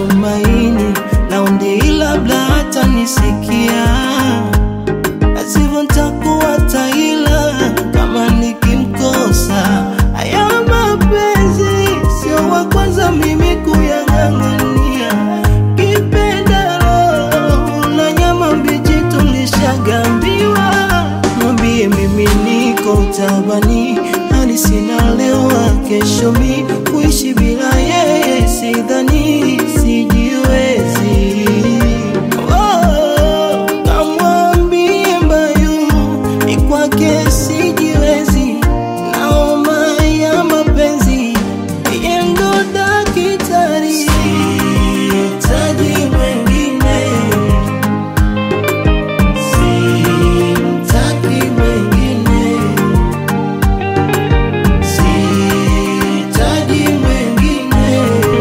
tumaini laundi labda hata nisikia asivyo ntakuwa taila kama nikimkosa haya mapenzi sio wa kwanza mimi kuyang'ang'ania kipendalo na nyama mbichi tulishagambiwa mwambie mimi niko tabani hali sina leo kesho mi kuishi bila yeye sidhani sijiwezi Oh, kamwambie mbayu ni kwake sijiwezi naoma ya mapenzi yeye ndo dakitari sihitaji mwengine simtaki mwengine sihitaji mwengine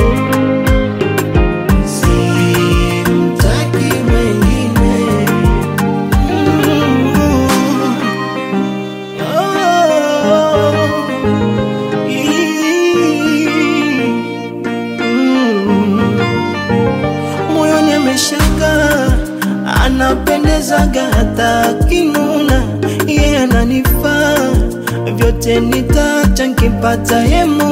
simtaki mwengine moyoni ameshaka anapendezaga hata kinuna iye ananifaa vyote nitacha nkipata ye